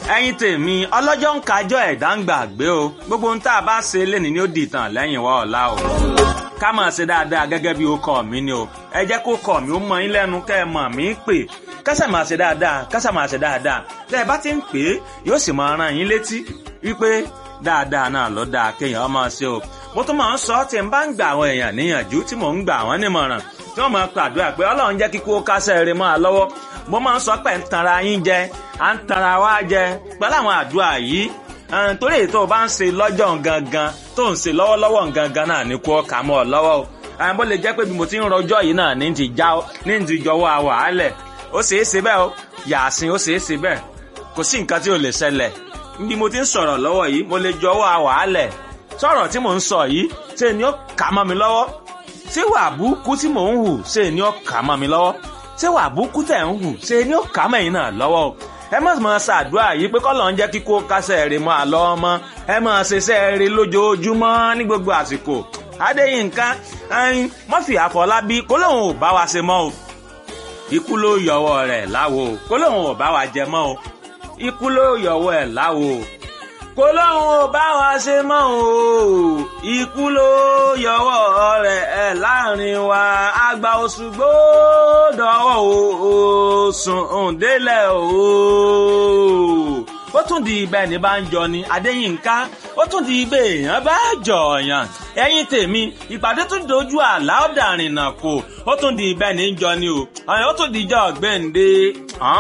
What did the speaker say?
ẹ̀yin tèmi ọlọ́jọ́ ń kájọ́ ẹ̀dá ń gbàgbé o gbogbo ohun tá a bá ṣe lénìí ni ó di ìtàn lẹ́yìn wa ọ̀la o ká máa ṣe dáadáa gẹ́gẹ́ bí ó kọ́ mi ni o ẹ jẹ́ kó kọ́ mi ó mọ yín lẹ́nu kẹ́ ẹ mọ̀ mí pè kásà máa ṣe dáadáa kásà máa ṣe dáadáa tẹ́ ẹ bá ti ń pè é yóò sì máa rán yín létí wípé dáadáa náà ló dáa kéèyàn máa ṣe o mo tún máa ń sọ tí n bá ń gbà àwọn èèyàn níyànjú tí mò ń gbà wọ́n nímọ̀ràn tí wọ́n máa pàdúrà pé ọlọ́run jẹ́ kíkó kásẹ̀ rẹ̀ máa lọ́wọ́ mo máa ń sọ pé ń tanra yín jẹ à ń tanra wá jẹ pẹ̀lú àwọn àdúrà yìí torí èyí tó o bá ń ṣe lọ́jọ́ gangan tó ń ṣe lọ́wọ́lọ́wọ́ gangan náà ní kó kà mọ́ ọ lọ́wọ́ o àwọn bó lè jẹ́ pé bí mo ti ń rọjọ́ yìí náà ní ti já ní ti jọwọ́ àwàálẹ̀ ó ṣeé ṣe bẹ́ẹ̀ o yàásìn ó ṣeé ṣe bẹ́ẹ̀ kò sí nǹkan tí ò lè ṣẹlẹ̀ bí mo ti ń sọ̀rọ̀ lọ́wọ́ yìí mo lè jọwọ́ àwàálẹ̀ sọ̀rọ̀ tí mò ń sọ yìí ṣe ni ó kà mọ́ mi lọ́wọ́ ṣé wà búkú tí mò ń hù ṣe ni ó kà mọ́ mi lọ́wọ́ ṣé wà búkú tẹ̀ ń hù ṣe ni ó kà mọ́ ẹ̀yin náà lọ́wọ́ o ẹ má máa ṣàdúrà yìí pé kọ́lọ̀ ń jẹ́ kíkó kásẹ̀ rè mọ́ àlọ́ ọmọ ẹ máa ṣiṣẹ́ rè lójoojúmọ́ ní gbogbo àsìkò adéyínká ẹyin mọ́fì àfọlábí kó lóun ò bá wa ṣe mọ́ o ikú ló yọwọ́ rẹ̀ láwo kó lóun ò bá wa jẹ mọ́ o ikú ló yọwọ́ ẹ̀ láwo kó lóun ò bá wa ṣe mọ́ o ikú ló yọwọ́ rẹ̀ ẹ̀ láàrin wa àgbà Òṣùgbó dọ̀wọ́ o sùn òǹdélẹ̀ o ó tún di ibẹ̀ ní bá ń jọ ni Adéyínká ó tún di ibẹ̀ èèyàn bá jọ̀ọ̀yàn ẹ̀yin tèmi ìpàdé tún dojú àlá ọ̀dàrìnà kò ó tún di ibẹ̀ ní jọ ni o ó tún di ìjọ ọ̀gbẹ́ǹde.